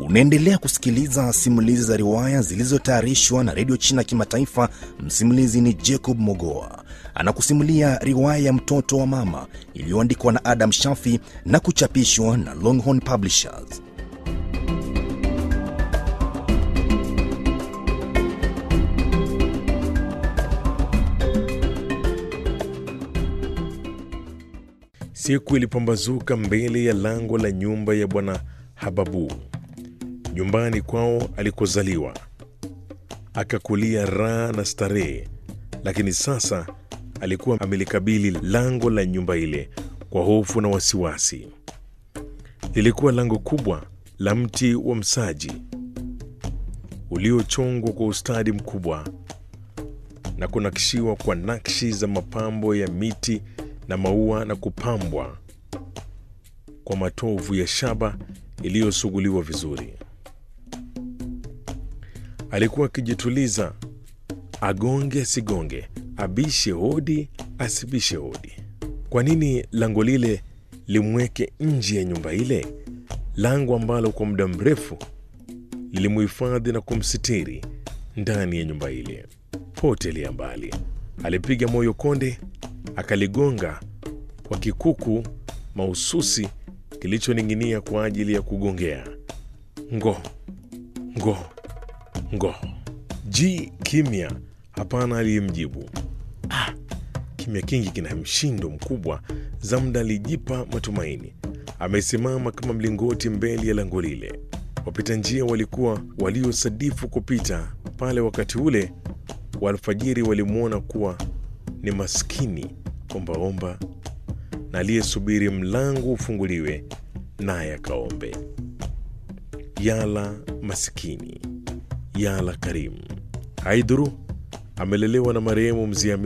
Unaendelea kusikiliza simulizi za riwaya zilizotayarishwa na redio China Kimataifa. Msimulizi ni Jacob Mogoa anakusimulia riwaya ya mtoto wa mama iliyoandikwa na Adam Shafi na kuchapishwa na Longhorn Publishers. Siku ilipambazuka mbele ya lango la nyumba ya bwana Hababu, nyumbani kwao alikozaliwa, akakulia raha na starehe. Lakini sasa alikuwa amelikabili lango la nyumba ile kwa hofu na wasiwasi. Lilikuwa lango kubwa la mti wa msaji uliochongwa kwa ustadi mkubwa na kunakishiwa kwa nakshi za mapambo ya miti na maua na kupambwa kwa matovu ya shaba iliyosuguliwa vizuri. Alikuwa akijituliza, agonge asigonge, abishe hodi asibishe hodi. Kwa nini lango lile limweke nje ya nyumba ile, lango ambalo kwa muda mrefu lilimuhifadhi na kumsitiri ndani ya nyumba ile? Potelea mbali, alipiga moyo konde, akaligonga kwa kikuku mahususi kilichoning'inia kwa ajili ya kugongea. Ngo ngo ngo, ji kimya, hapana aliyemjibu. Ah, kimya kingi kina mshindo mkubwa. Zamda alijipa matumaini, amesimama kama mlingoti mbele ya lango lile. Wapita njia walikuwa waliosadifu kupita pale wakati ule wa alfajiri walimwona kuwa ni maskini ombaomba na aliyesubiri mlango ufunguliwe naye akaombe. Yala masikini, yala karimu. Haidhuru amelelewa na marehemu mzee